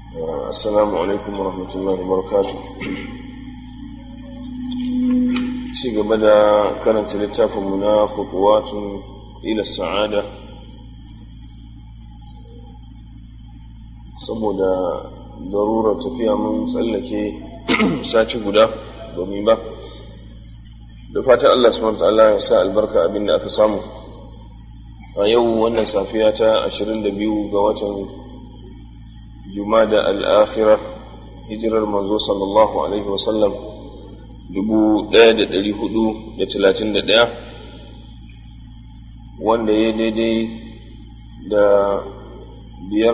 السلام عليكم ورحمة الله وبركاته ci gaba da karanta littafinmu na khutuwatun ila sa'ada saboda darurar tafiya mun tsallake sati guda domin ba da fatan Allah subhanahu ta'ala ya sa albarka abin da aka samu a yau wannan safiya ta 22 ga watan jumada al-akhirah hijirar manzo sallallahu alaihi wasallam 1431 wanda ya daidai da biyar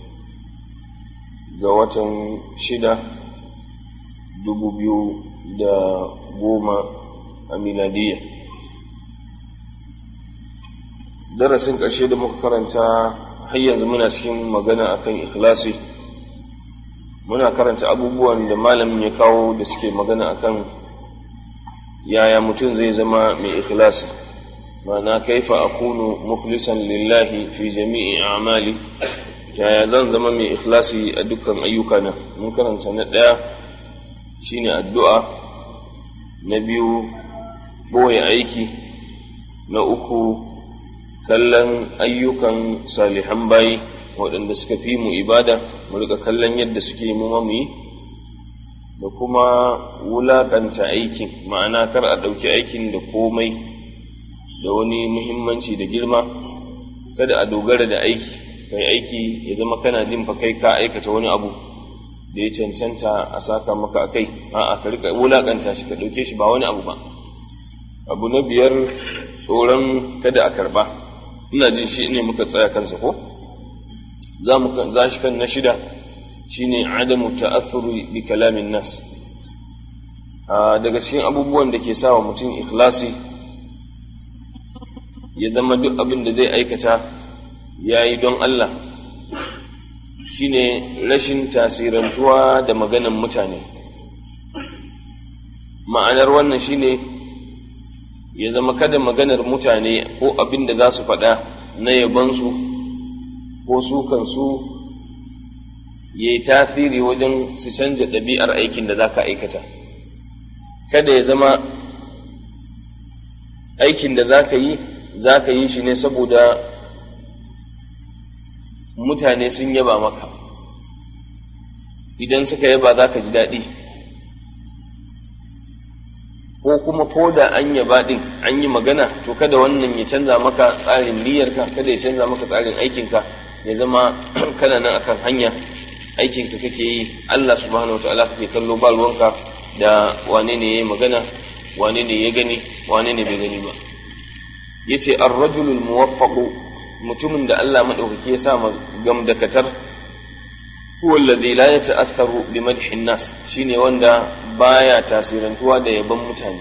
ga watan shida dubu biyu da goma a miladiyya darasin ƙarshe da muka karanta har yanzu muna cikin magana akan ikhlasi muna karanta abubuwan da malamin ya kawo da suke magana akan yaya mutum zai zama mai ikhlasi ma'ana kaifa akunu mukhlisan lillahi fi jami'i a'mali yaya zan zama mai ikhlasi a dukkan ayyukana mun karanta na ɗaya shine addu'a na biyu boye aiki na uku kallon ayyukan salihan bayi waɗanda suka fi mu ibada mu rika kallon yadda suke mu mu yi da kuma wulaƙanta aikin ma'ana kar a ɗauki aikin da komai da wani muhimmanci da girma kada a dogara da aiki kai aiki ya zama kana jin fa kai ka aikata wani abu da ya cancanta a saka maka a kai a'a ka rika wulaƙanta shi ka ɗauke shi ba wani abu ba abu na biyar tsoron kada a karɓa ina jin shi ne muka tsaya kansa ko za mu za shi kan na shida shine adamu ta'athuri bi kalamin nas daga cikin abubuwan da ke sawa mutum ikhlasi ya zama duk abin da zai aikata ya yi don Allah shine rashin tasirantuwa da maganan mutane ma'anar wannan shine ya zama kada maganar mutane ko abin da za su faɗa na yabansu ko su kansu ya yi tasiri wajen su canja ɗabi'ar aikin da za ka aikata kada ya zama aikin da za ka yi za ka yi shi ne saboda mutane sun yaba maka idan suka yaba za ka ji daɗi ko kuma ko da an yaba ɗin an yi magana to kada wannan ya canza maka tsarin niyyarka kada ya canza maka tsarin aikinka ya zama kana nan akan hanya aikinka kake yi Allah subhanahu wa ta'ala kake kallo ba ruwanka da wane ne ya magana wane ne ya gani wane ne bai gani ba yace ar-rajulul muwaffaqu mutumin da Allah madaukake ya sa gamdakatar huwa alladhi la yata'atharu bi madhi nas shine wanda baya tasirantuwa da yaban mutane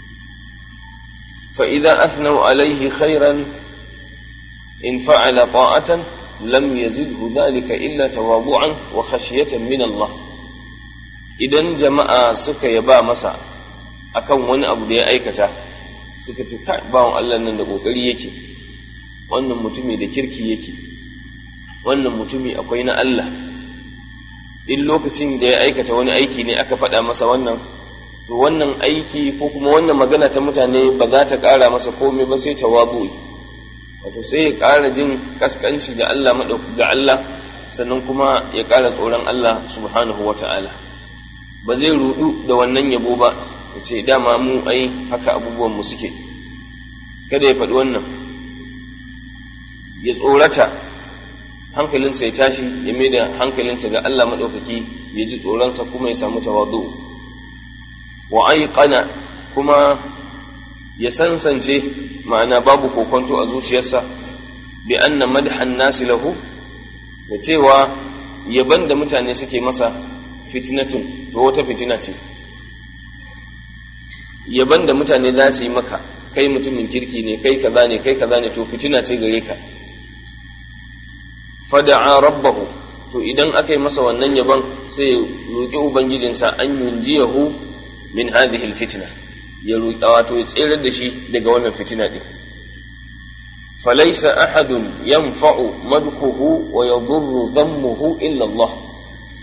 fa idza athnau alayhi khairan in fa'ala ta'atan lam yazidhu dhalika illa tawadu'an wa khashyatan min Allah idan jama'a suka yaba masa akan wani abu da ya aikata suka ce kai bawon Allah nan da kokari yake wannan mutumi da kirki yake wannan mutumi akwai na Allah in lokacin da ya aikata wani aiki ne aka faɗa masa wannan to wannan aiki ko kuma wannan magana ta mutane ba za ta ƙara masa komai ba sai tawazu wato sai ya ƙara jin kaskanci da Allah ga Allah sannan kuma ya ƙara tsoron Allah subhanahu wa ta'ala ba zai rudu da wannan yabo ba ya ce dama mu ai haka abubuwan mu suke kada ya faɗi wannan ya tsorata hankalinsa ya tashi ya mai da hankalinsa ga Allah maɗaukaki ya ji tsoronsa kuma ya samu tawadu wa aiqana kuma ya sansance ma'ana babu kokonto a zuciyarsa bi anna madhan nasi lahu da cewa yaban da mutane suke masa fitnatun to wata fitina ce yaban da mutane za su yi maka kai mutumin kirki ne kai kaza ne kai kaza ne to fitina ce gare ka fada'a rabbahu to idan aka yi masa wannan yaban sai ya roƙi ubangijinsa an yunjiyahu min hadhihi alfitna ya roƙi wato ya tsere da shi daga wannan fitina din falaysa ahadun yanfa'u madhuhu wa yadurru dhammuhu illa Allah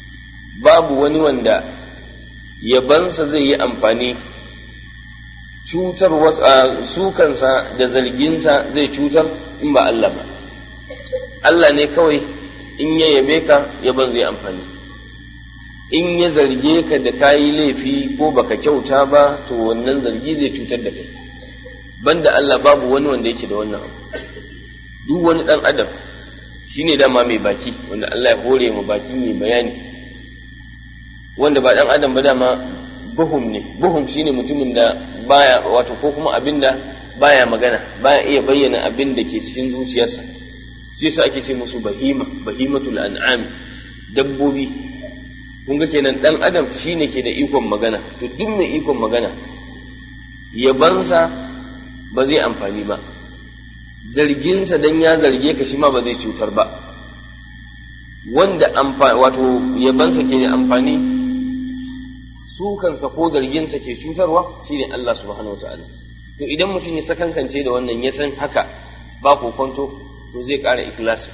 babu wani wanda yabansa zai yi amfani cutar sukansa da zarginsa zai cutar in ba Allah ba Allah ne kawai in ya yabe ka yaban zai amfani in ya zarge ka da kayi laifi ko baka kyauta ba to wannan zargi zai cutar da kai banda Allah babu wani wanda yake da wannan abu duk wani dan adam shine dama mai baki wanda Allah ya hore mu baki mai bayani wanda ba dan adam ba dama buhum ne buhum shine mutumin da baya wato ko kuma abin da baya magana baya iya bayyana abin da ke cikin zuciyarsa shi yasa ake ce musu bahima bahimatul an'am dabbobi kun ga kenan dan adam shine ke da ikon magana to duk mai ikon magana yabansa ba zai amfani ba zarginsa dan ya zarge ka shi ma ba zai cutar ba wanda wato yabansa ke da amfani sukansa ko zarginsa ke cutarwa shine Allah subhanahu wataala to idan mutum ya sakankance da wannan ya san haka ba kokonto to zai ƙara ikhlasi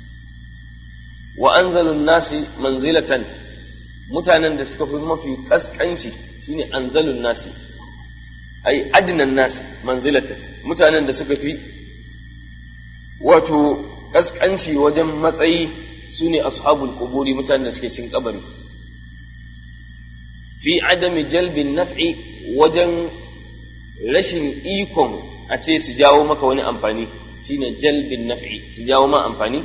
wa anzalun nasi manzilatan mutanen da suka fi mafi kaskanci shine anzalun nasi ai adnan nasi manzilatan mutanen da suka fi wato kaskanci wajen matsayi sune ashabul quburi mutanen da suke cikin kabari fi adami jalbin naf'i wajen rashin ikon a ce su jawo maka wani amfani shine jalbin naf'i su jawo ma amfani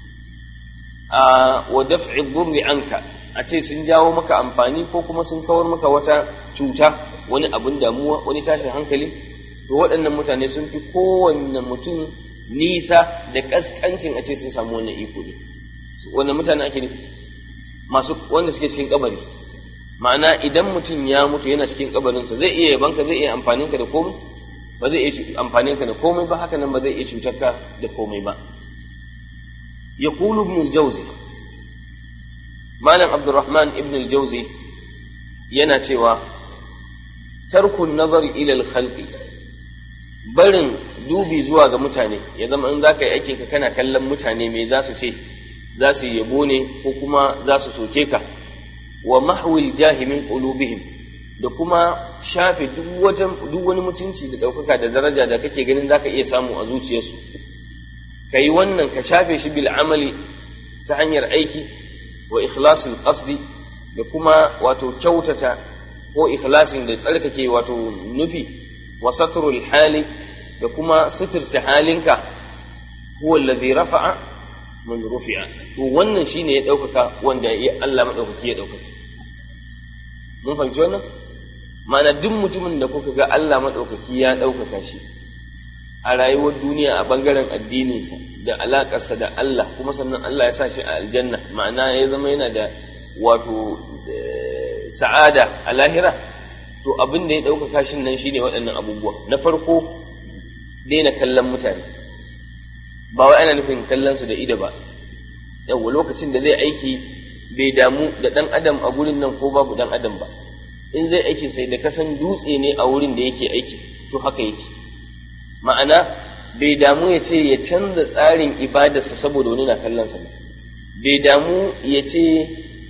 a wa daf'i dhurri anka a ce sun jawo maka amfani ko kuma sun kawar maka wata cuta wani abun damuwa wani tashin hankali to waɗannan mutane sun fi kowanne mutum nisa da kaskancin a ce sun samu wannan iko ne wannan mutane ake nufi masu wanda suke cikin kabari ma'ana idan mutum ya mutu yana cikin kabarinsa zai iya yabanka zai iya amfaninka da komai ba zai iya amfaninka da komai ba haka nan ba zai iya cutarka da komai ba ya kulu ibn al-jawzi malam abdurrahman ibn al-jawzi yana cewa tarkun nazar ila al-khalqi barin dubi zuwa ga mutane ya zama in za ka yi aikinka kana kallon mutane me za su ce za su yabo ne ko kuma za su soke ka wa mahwil jahi min qulubihim da kuma shafe duk duk wani mutunci da ɗaukaka da daraja da kake ganin zaka iya samu a zuciyarsu kai wannan ka shafe shi bil amali ta hanyar aiki wa ikhlasil qasdi da kuma wato kyautata ko ikhlasin da tsarkake wato nufi wa satrul hali da kuma suturta halinka huwa alladhi rafa'a man rufi'a to wannan shine ya ɗaukaka wanda ya Allah madaukaki ya ɗaukaka mun fahimci wannan ma'ana duk mutumin da kuka ga Allah madaukaki ya ɗaukaka shi a rayuwar duniya a bangaren addininsa da alaƙarsa da Allah kuma sannan Allah ya sa shi a aljanna ma'ana ya zama yana da wato sa'ada a lahira to abin da ya ɗaukaka shi nan shine waɗannan abubuwa na farko daina kallon mutane ba wai ana nufin kallon su da ido ba yawa lokacin da zai aiki bai damu da ɗan adam a gurin nan ko babu ɗan adam ba in zai aikin sai da kasan dutse ne a wurin da yake aiki to haka yake ma'ana bai damu ya ce ya canza tsarin ibadarsa saboda wani na kallonsa ba bai damu ya ce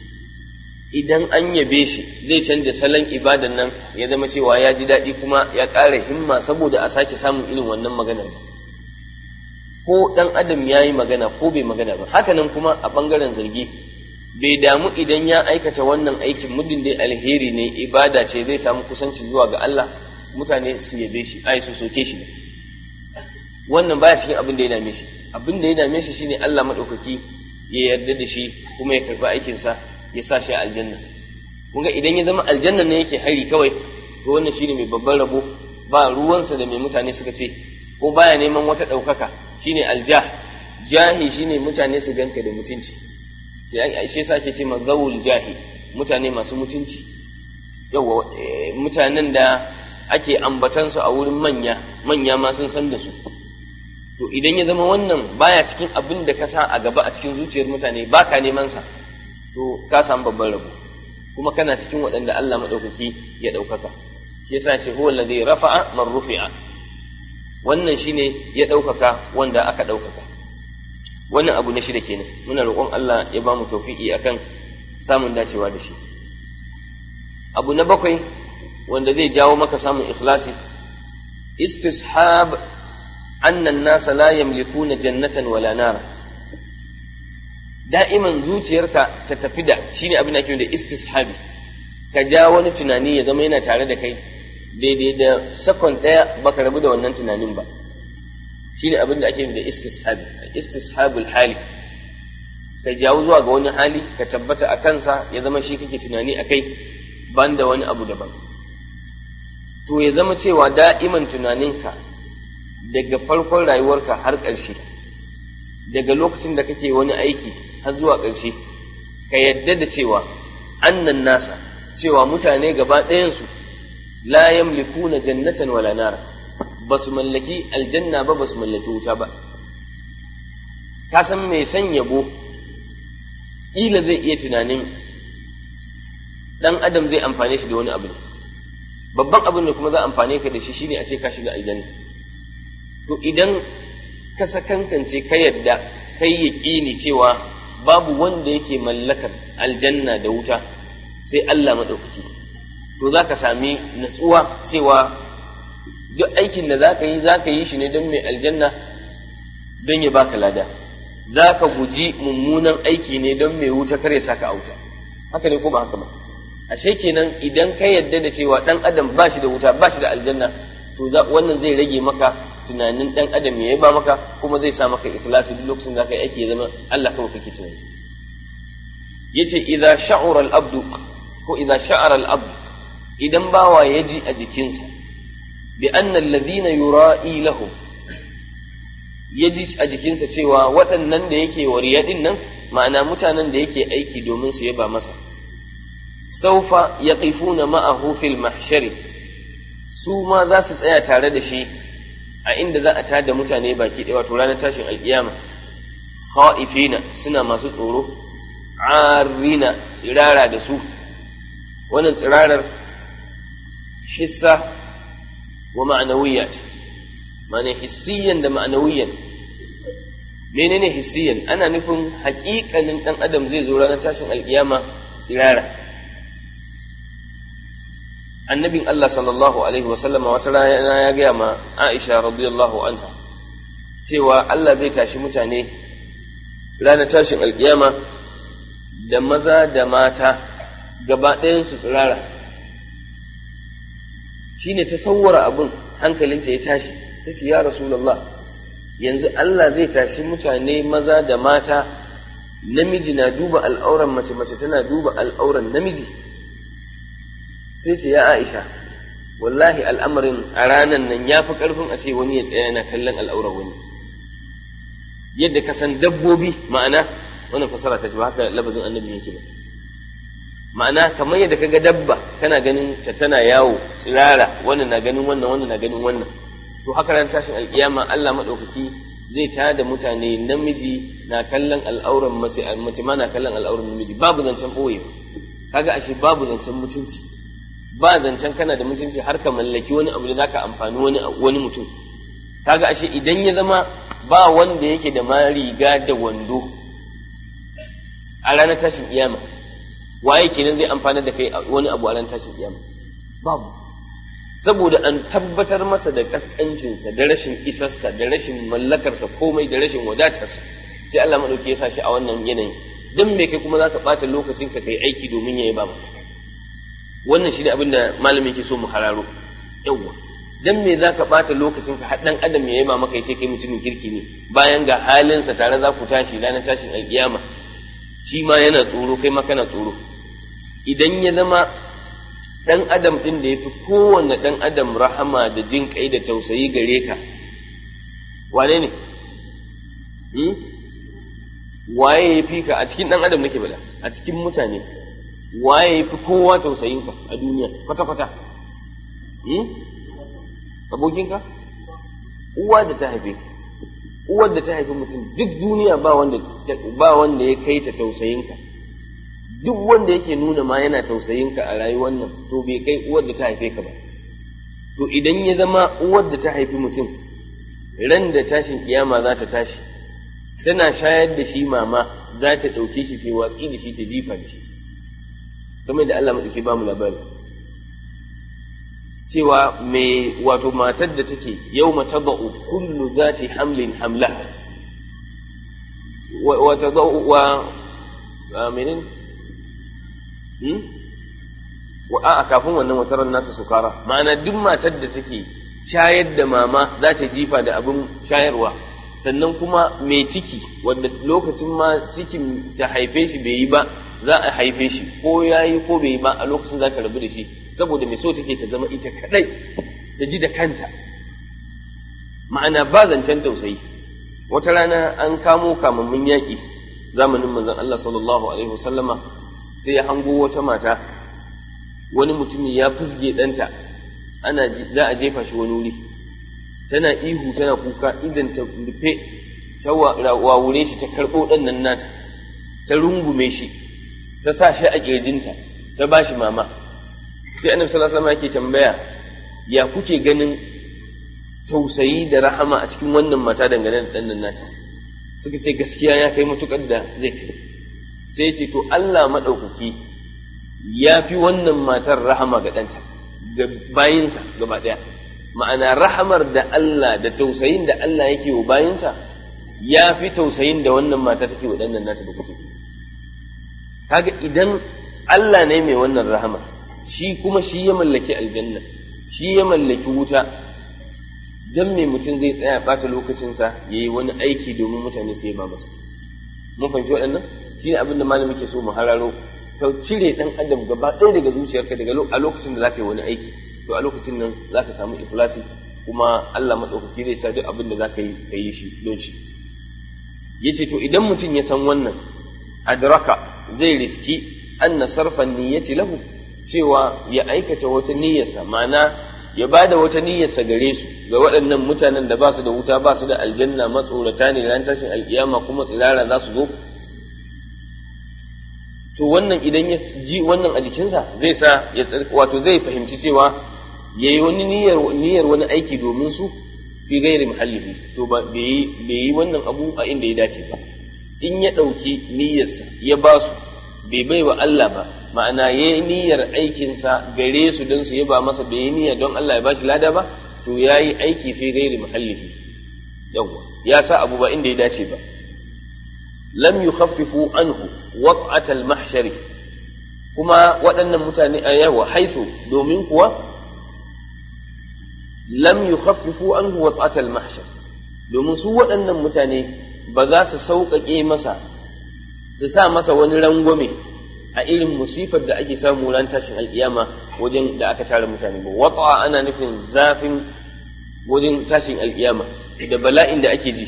idan an yabe shi zai canza salon ibadan nan ya zama cewa ya ji daɗi kuma ya ƙara himma saboda a sake samun irin wannan maganar ba ko ɗan adam ya yi magana ko bai magana ba hakanan kuma a ɓangaren zargi bai damu idan ya aikata wannan aikin muddin dai alheri ne ibada ce zai samu kusanci zuwa ga Allah mutane su yabe shi ai su soke shi wannan baya cikin abin da ya dame shi abin da ya dame shi shine Allah madaukaki ya yarda da shi kuma ya karba aikin sa ya sa shi a aljanna kun ga idan ya zama aljanna ne yake hari kawai to wannan shine mai babban rabo ba ruwansa da mai mutane suka ce ko baya neman wata ɗaukaka shine aljah jahi shine mutane su ganka da mutunci shi yasa ake ce mazawul jahi mutane masu mutunci yawa mutanen da ake ambatansu a wurin manya manya ma sun san da su to idan ya zama wannan baya cikin abin da ka sa a gaba a cikin zuciyar mutane ba ka neman sa to ka samu babban rabo kuma kana cikin waɗanda Allah maɗaukaki ya ɗaukaka shi yasa ce huwa alladhi rafa'a man rufi'a wannan shine ya ɗaukaka wanda aka ɗaukaka wannan abu na shida kenan muna roƙon Allah ya ba mu tawfiqi akan samun dacewa da shi abu na bakwai wanda zai jawo maka samun ikhlasi istishab annan nasa la yamlikuna jannatan wala nara da'iman zuciyarka ta tafi da shine abin da ake da istishabi ka ja wani tunani ya zama yana tare da kai daidai da sakon ɗaya baka rabu da wannan tunanin ba shine abin da ake da istishabi istishabul hali ka jawo zuwa ga wani hali ka tabbata a kansa ya zama shi kake tunani a kai ban da wani abu daban to ya zama cewa da'iman tunaninka daga farkon rayuwarka har ƙarshe daga lokacin da kake wani aiki har zuwa ƙarshe ka yadda da cewa annan nasa cewa mutane gaba ɗayansu la yamlikuna jannatan wala nara ba su mallaki aljanna ba ba su mallaki wuta ba ka san mai san yabo ƙila zai iya tunanin ɗan adam zai amfane shi da wani abu ne babban abin da kuma za a amfane ka da shi shine a ce ka shiga aljanna to idan ka sakankance ka yadda kai yaƙini cewa babu wanda yake mallakar aljanna da wuta sai Allah maɗaukaki to za ka sami natsuwa cewa duk aikin da za ka yi za ka yi shi ne don mai aljanna don ya baka lada za ka guji mummunan aiki ne don mai wuta kare saka auta haka ne ko ba haka ba ashe kenan idan ka yadda da cewa ɗan adam ba shi da wuta ba shi da aljanna to wannan zai rage maka tunanin ɗan adam ya ba maka kuma zai sa maka ikhlasi duk lokacin da ka yi aiki ya zama Allah kawai kake tunani yace idza sha'ura al-abdu ko idza sha'ara al-abdu idan bawa ya ji a jikinsa bi anna alladhina yura'i lahum ya ji a jikinsa cewa waɗannan da yake wariya din nan ma'ana mutanen da yake aiki domin su yaba masa saufa yaqifuna ma'ahu fil mahshari su ma za su tsaya tare da shi a inda za a tada mutane baki ɗaya wato ranar tashin alƙiyama kha'ifina suna masu tsoro arina tsirara da su wannan tsirarar hissa wa ma'anawiyya ce ma'ana hissiyan da ma'anawiyan menene hissiyan ana nufin haƙiƙanin ɗan adam zai zo ranar tashin alƙiyama tsirara annabin Allah sallallahu alaihi wasallam wata rana ya gaya ma Aisha radiyallahu anha cewa Allah zai tashi mutane ranar tashin alƙiyama da maza da mata gaba ɗayansu tsirara shi ne ta sauwara abin hankalinta ya tashi ta ce ya rasulallah yanzu Allah zai tashi mutane maza da mata namiji na duba al'auran mace mace tana duba al'auran namiji sai ce ya aisha wallahi al'amarin a ranan nan ya fi ƙarfin a ce wani ya tsaya yana kallon al'auran wani yadda ka san dabbobi ma'ana wannan fasara ta ce ba haka labazin annabi yake ba ma'ana kamar yadda kaga dabba kana ganin ta tana yawo tsirara wannan na ganin wannan wannan na ganin wannan to haka ran tashin alkiyama Allah madaukaki zai tada da mutane namiji na kallon al'auran mace mace ma na kallon al'auran namiji babu zancen boye kaga ashe babu zancen mutunci ba zancen kana da mutunci har ka mallaki wani abu da zaka amfani wani wani mutum kaga ashe idan ya zama ba wanda yake da ma riga da wando a ranar tashin kiyama waye kenan zai amfana da kai wani abu a ranar tashin kiyama babu saboda an tabbatar masa da kaskancinsa da rashin isarsa da rashin mallakarsa komai da rashin wadatarsa sai Allah madauki ya sa shi a wannan yanayin dan me kai kuma zaka bata lokacin ka kai aiki domin ya yaba maka wannan shi ne abin da malamin ke so mu hararo yawwa dan me zaka bata lokacin ka har dan adam ya yaba maka ya ce kai mutumin kirki ne bayan ga halinsa tare za ku tashi ranar tashin alkiyama shi ma yana tsoro kai ma kana tsoro idan ya zama ɗan adam ɗin da ya fi kowane ɗan adam rahama da jin kai da tausayi gare ka wane ne waye ya fi ka a cikin ɗan adam nake bada a cikin mutane waye ya fi kowa tausayinka a duniya kwata-kwata abokinka uwa da ta haife uwar da ta haifi mutum duk duniya ba wanda ba wanda ya kai ta tausayinka duk wanda yake nuna ma yana tausayinka a rayuwar nan to bai kai uwar da ta haife ka ba to idan ya zama uwar da ta haifi mutum ran da tashin kiyama za ta tashi tana shayar da shi mama za ta ɗauke shi ta watsi da shi ta jifa da shi kamar da Allah maɗauki ba mu labari cewa me wato matar da take yau mata ba'u kullu zati hamlin hamla wa ta wa menene wa a kafin wannan wataran nasa sukara ma'ana duk matar da take shayar da mama za ta jifa da abin shayarwa sannan kuma mai ciki wanda lokacin ma cikin ta haife shi bai yi ba za a haife shi ko ya yi ko bai yi ba a lokacin za ta rabu da shi saboda mai so take ta zama ita kadai ta ji da kanta ma'ana ba zancen tausayi wata rana an kamo kamammin yaƙi zamanin manzon Allah sallallahu alaihi wasallama sai ya hango wata mata wani mutumin ya fusge ɗanta ana za a jefa shi wani wuri tana ihu tana kuka idan ta rufe ta wawure shi ta karɓo ɗan nan nata ta rungume shi ta sa shi a ƙirjinta ta ba shi mama sai annabi sallallahu alaihi wasallam yake tambaya ya kuke ganin tausayi da rahama a cikin wannan mata dangane da ɗan nan nata suka ce gaskiya ya kai matukar da zai kai sai ce to Allah maɗaukaki ya fi wannan matar rahama ga ɗanta ga bayinsa gaba ɗaya ma'ana rahamar da Allah da tausayin da Allah yake wa bayinsa ya fi tausayin da wannan mata take wa ɗan nata da kuke kaga idan Allah ne mai wannan rahama shi kuma shi ya mallaki aljanna shi ya mallaki wuta dan me mutum zai tsaya ɓata lokacinsa ya yi wani aiki domin mutane su ba masa mun fahimci waɗannan shi ne abin da malami ke so mu hararo ka cire ɗan adam gaba ɗaya daga zuciyarka daga a lokacin da za ka yi wani aiki to a lokacin nan za ka samu ikhlasi kuma Allah maɗaukaki zai sa duk abin da za ka yi ka yi shi don shi ya ce to idan mutum ya san wannan adraka zai riski anna sarfan niyyati lahu cewa ya aikata wata niyyarsa ma'ana ya ba da wata niyyarsa gare su ga waɗannan mutanen da ba su da wuta ba su da aljanna matsorata ne ran tashin alkiyama kuma tsirara za su zo to wannan idan ya ji wannan a jikinsa zai sa ya wato zai fahimci cewa ya yi wani niyyar wani aiki domin su fi gairi muhallihi to ba bai yi wannan abu a inda ya dace ba in ya ɗauki niyyarsa ya ba su bai bai wa Allah ba ma'ana ya yi niyyar aikinsa gare su don su yaba masa bai yi niyyar don Allah ya ba shi lada ba to ya yi aiki fi gairi muhallihi yawwa ya sa abu ba inda ya dace ba lam yukhaffifu anhu wat'at al-mahshari kuma waɗannan mutane a yawa haisu domin kuwa lam yukhaffifu anhu wat'at al-mahshar domin su waɗannan mutane ba za su sauƙaƙe masa su sa masa wani rangwame a irin musifar da ake samu ran tashin alƙiyama wajen da aka tara mutane ba wat'a ana nufin zafin wajen tashin alƙiyama da bala'in da ake ji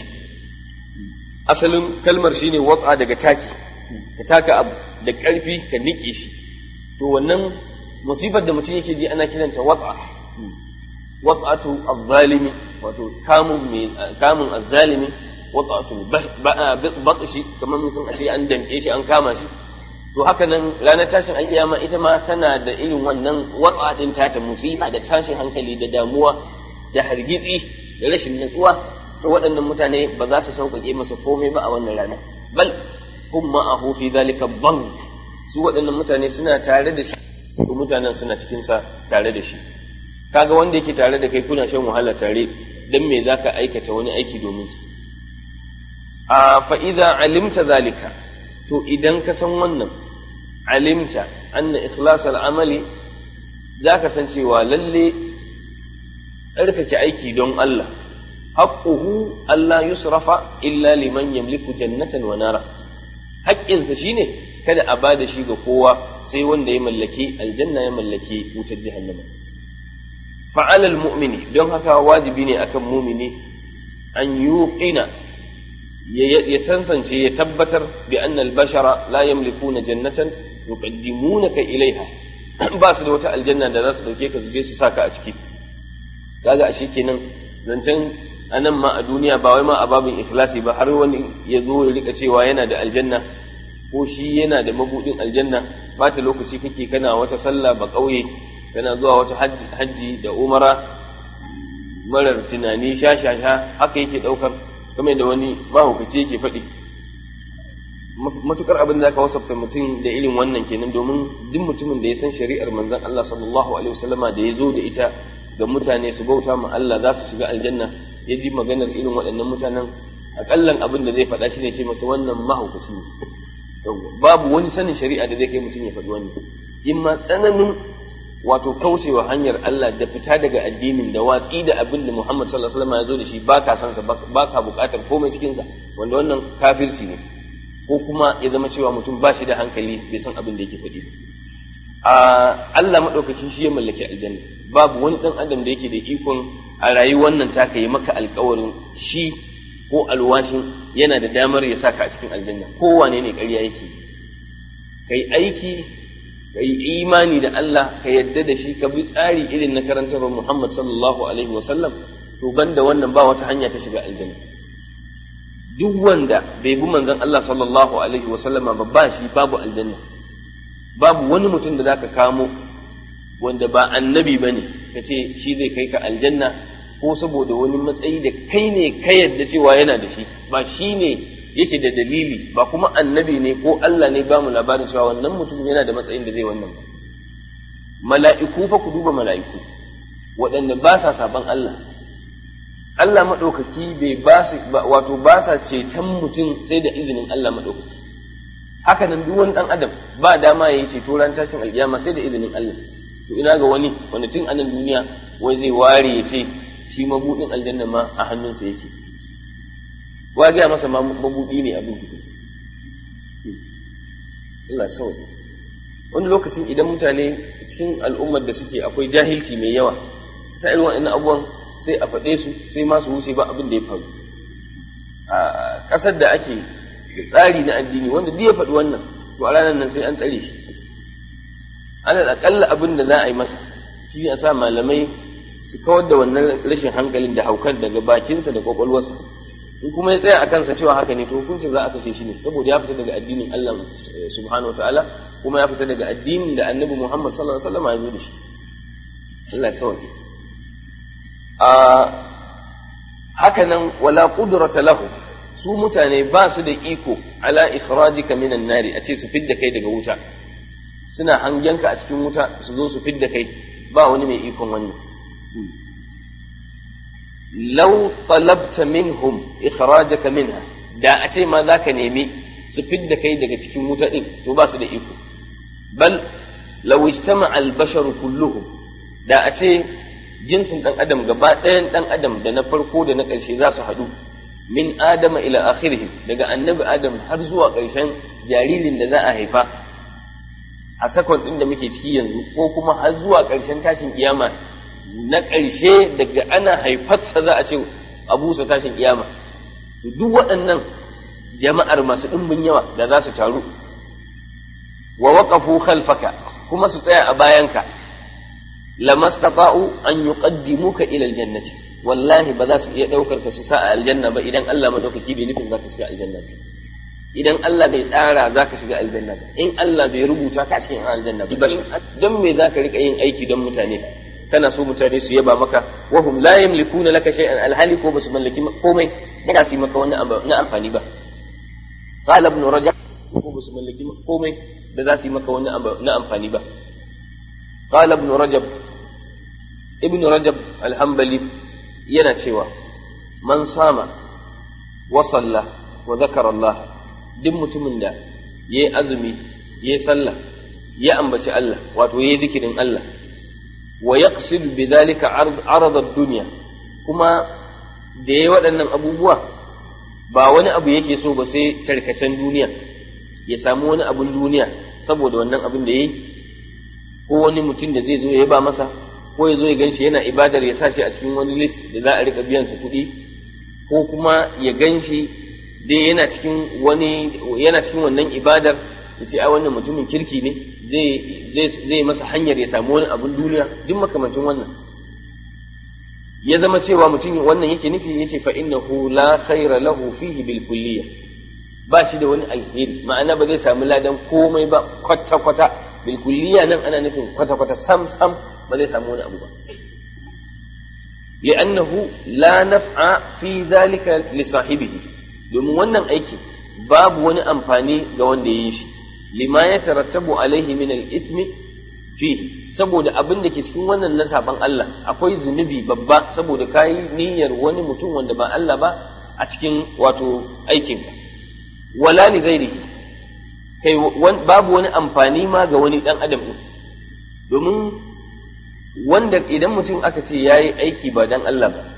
asalin kalmar shine watsa daga taki ka taka abu da ƙarfi ka niƙe shi to wannan musibar da mutum yake ji ana kiranta watsa watsatu azzalimi wato kamun mai kamun azzalimi watsatu batshi kamar mutum a ce an danke shi an kama shi to haka nan ranar tashin alƙiyama ita ma tana da irin wannan watsa din ta musiba da tashin hankali da damuwa da hargitsi da rashin natsuwa to waɗannan mutane ba za su sauƙaƙe masa komai ba a wannan rana bal hum ma'ahu fi zalika bank su waɗannan mutane suna tare da shi to mutanen suna cikin sa tare da shi kaga wanda yake tare da kai kuna shan wahala tare dan me zaka aikata wani aiki domin sa a fa idza alimta zalika to idan ka san wannan alimta anna ikhlas al-amali zaka san cewa lalle tsarkake aiki don Allah haƙƙuhu Allah yusrafa illa liman yamliku jannatan wa nara haƙƙinsa shine kada a bada shi ga kowa sai wanda ya mallaki aljanna ya mallaki wutar jahannama fa'ala almu'mini don haka wajibi ne akan mumini an yuqina ya sansance ya tabbatar bi anna albashara la yamlikuna jannatan yuqaddimunaka ilaiha ba su da wata aljanna da za su dauke ka su je su saka a ciki kaga ashe kenan zancen a nan ma a duniya ba wai ma a babin ikhlasi ba har wani ya zo ya rika cewa yana da aljanna ko shi yana da mabudin aljanna ba ta lokaci kake kana wata sallah ba ƙauye kana zuwa wata hajji da umara marar tunani sha sha sha haka yake ɗaukar kamar da wani mahaukaci yake faɗi matukar abin da ka wasafta mutum da irin wannan kenan domin duk mutumin da ya san shari'ar manzon Allah sallallahu alaihi wasallama da ya zo da ita ga mutane su bauta ma Allah za su shiga aljanna ya ji maganar irin waɗannan mutanen akallan abin da zai faɗa shi ne ce masa wannan mahaukaci ne babu wani sanin shari'a da zai kai mutum ya faɗi wannan in ma tsananin wato kaucewa hanyar Allah da fita daga addinin da watsi da abin da Muhammad sallallahu alaihi wasallam ya zo da shi ba ka san sa ba ka buƙatar komai cikin sa wanda wannan kafirci ne ko kuma ya zama cewa mutum ba shi da hankali bai san abin da yake faɗi a Allah madaukakin shi ya mallaki aljanna babu wani dan adam da yake da ikon a rayuwar nan taka yi maka alƙawarin shi ko alwashin yana da damar ya saka a cikin aljanna kowane ne ƙarya yake kai aiki kai imani da Allah ka yadda da shi ka bi tsari irin na karantar Muhammad sallallahu alaihi wasallam to banda wannan ba wata hanya ta shiga aljanna duk wanda bai bi manzon Allah sallallahu alaihi wasallam ba ba shi babu aljanna babu wani mutum da zaka kamo wanda ba annabi bane kace shi zai kai ka aljanna ko saboda wani matsayi da kai ne ka yadda cewa yana da shi ba shi ne yake da dalili ba kuma annabi ne ko Allah ne ba mu labarin cewa wannan mutum yana da matsayin da zai wannan ba mala'iku fa ku duba mala'iku waɗanda ba sa saban Allah Allah maɗaukaki bai ba su wato ba sa ceton mutum sai da izinin Allah maɗaukaki haka nan duk wani ɗan adam ba dama ya yi ceto ran tashin alƙiyama sai da izinin Allah to ina ga wani wanda tun anan duniya wai zai ware ya ce shi mabuɗin aljanna ma a hannunsa yake wa gaya masa mabuɗi ne abin tuku Allah sauke wani lokacin idan mutane cikin al'ummar da suke akwai jahilci mai yawa sai irin waɗannan abubuwan sai a faɗe su sai masu wuce ba abin da ya faru a ƙasar da ake da tsari na addini wanda duk ya faɗi wannan to a ranar nan sai an tsare shi alal aƙalla abin da za a yi masa shi a sa malamai su kawar da wannan rashin hankalin da haukan daga bakinsa da kwakwalwarsa in kuma ya tsaya a kansa cewa haka ne to hukuncin za a kashe shi ne saboda ya fita daga addinin Allah subhanahu wa ta'ala kuma ya fita daga addinin da annabi Muhammad sallallahu alaihi wasallam ya zo da shi Allah ya sauke a haka nan wala qudrata lahu su mutane ba su da iko ala ikhrajika minan nari a ce su fidda kai daga wuta suna hangenka a cikin wuta su zo su fidda kai ba wani mai ikon wannan law talabta minhum ikhrajaka minha da a ce ma zaka nemi su fidda kai daga cikin wuta din to ba su da iko bal law ijtama'a al-bashar kulluhum da a ce jinsin dan adam gaba ɗayan dan adam da na farko da na ƙarshe za su haɗu min adama ila akhirihim daga annabi adam har zuwa ƙarshen jaririn da za a haifa a sakon ɗin da muke ciki yanzu ko kuma har zuwa ƙarshen tashin kiyama na ƙarshe daga ana haifarsa za a ce abusa tashin kiyama duk waɗannan jama'ar masu ɗumbin yawa da za su taru wa waqafu khalfaka kuma su tsaya a bayanka lamastata'u an yuqaddimuka ila aljannati wallahi ba za su iya ɗaukar ka su sa a aljanna ba idan Allah madaukaki bai nufin za ka shiga aljanna ba idan Allah bai tsara za ka shiga aljanna ba in Allah bai rubuta ka cikin aljanna ba don me za ka rika yin aiki don mutane kana so mutane su yaba maka wahum la yamlikuna laka shay'an alhali ko basu mallaki komai da su yi maka wani na amfani ba qala ibn rajab ko basu mallaki komai da za su yi maka wani na amfani ba qala ibn rajab ibn rajab alhambali yana cewa man sama wa salla wa zakara Allah duk mutumin da yayi azumi yayi sallah ya ambaci Allah wato yayi zikirin Allah wa yaqsid bidhalika arad ad-dunya kuma da yayi waɗannan abubuwa ba wani abu yake so ba sai tarkacen duniya ya samu wani abun duniya saboda wannan abin da yayi ko wani mutum da zai zo ya ba masa ko ya zo ya ganshi yana ibadar ya sa shi a cikin wani list da za a rika biyan sa kuɗi ko kuma ya ganshi dai yana cikin wani yana cikin wannan ibadar ya ce ai wannan mutumin kirki ne zai zai masa hanyar ya samu wani abun duniya duk makamancin wannan ya zama cewa mutum wannan yake nufi yace fa innahu la khaira lahu fihi bil kulliyah ba shi da wani alheri ma'ana ba zai samu ladan komai ba kwata kwata bil kulliyah nan ana nufin kwata kwata sam sam ba zai samu wani abu ba li'annahu la naf'a fi dhalika li sahibihi domin wannan aiki babu wani amfani ga wanda ya yi shi lima ya tarattabu alaihi min al-ithmi fihi saboda abin da ke cikin wannan na saban Allah akwai zunubi babba saboda kayi niyyar wani mutum wanda ba Allah ba a cikin wato aikinka wala li ghairihi kai babu wani amfani ma ga wani dan adam din domin wanda idan mutum aka ce yayi aiki ba dan Allah ba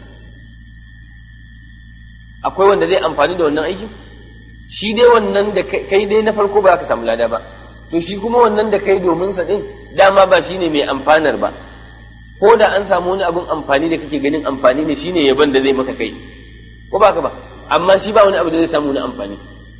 akwai wanda zai amfani da wannan aikin shi dai wannan da kai dai na farko ba ka samu lada ba to shi kuma wannan da kai domin sa din dama ba shine mai amfanar ba ko da an samu wani abun amfani da kake ganin amfani ne shine yaban da zai maka kai ko ba ka ba amma shi ba wani abu da zai samu na amfani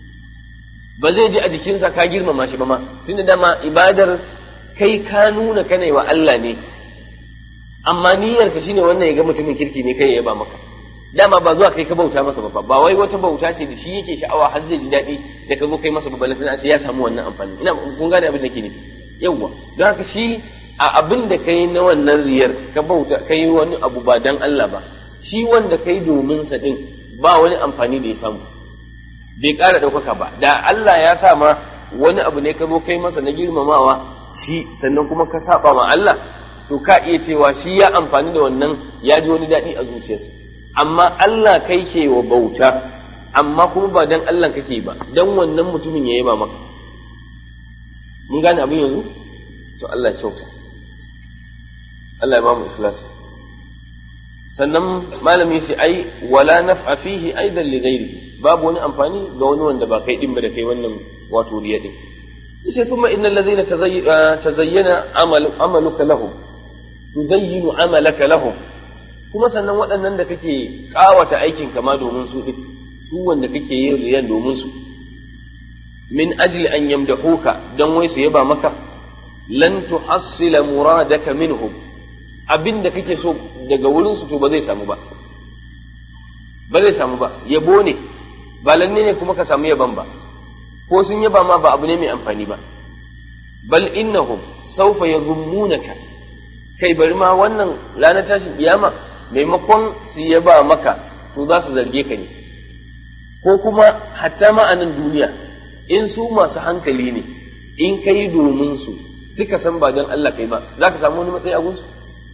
ba zai ji a jikinsa ka girmama shi ba ma tunda dama ibadar kai ka nuna kana wa Allah ne amma niyyar ka shine wannan ya ga mutumin kirki ne kai ya yaba maka dama ba zuwa kai ka bauta masa ba ba wai wata bauta ce da shi yake sha'awa har zai ji daɗi da ka zo kai masa babban lafiya sai ya samu wannan amfani ina kun gane abin da ke nufi yawwa don haka shi a abin da kai na wannan riyar ka bauta kai wani abu ba dan Allah ba shi wanda kai domin sa din ba wani amfani da ya samu bai ƙara ɗaukaka ba da Allah ya sa ma wani abu ne ka zo kai masa na girmamawa shi sannan kuma ka saba ma Allah to ka iya cewa shi ya amfani da wannan ya ji wani daɗi a zuciyarsa amma Allah kai ke wa bauta amma kuma ba dan Allah kake ba dan wannan mutumin ya yaba maka mun gane abin yanzu to Allah ya kyauta Allah ya ba mu ikhlasi sannan malami sai ai wala naf'a fihi aidan li ghairihi babu wani amfani ga wani wanda ba kai din ba da kai wannan wato riya din yace thumma innal ladhina tazayyana amalu amaluka lahum tuzayyinu amalaka lahum kuma sannan waɗannan da kake ƙawata aikin kama domin su duk su wanda kake yin riyan domin su min ajli an yamdahuka dan wai su yaba maka lan tuhassila muradaka minhum abin da kake so daga wurin su to ba zai samu ba ba zai samu ba yabo ne ba lalle ne kuma ka samu yaban ba ko sun yaba ma ba abu ne mai amfani ba bal innahum sawfa yadhummunaka kai bari ma wannan ranar tashin kiyama maimakon su yaba maka to za su zarge ka ne ko kuma hatta ma a nan duniya in su masu hankali ne in kai domin su suka san ba don Allah kai ba za ka samu wani matsayi a gunsu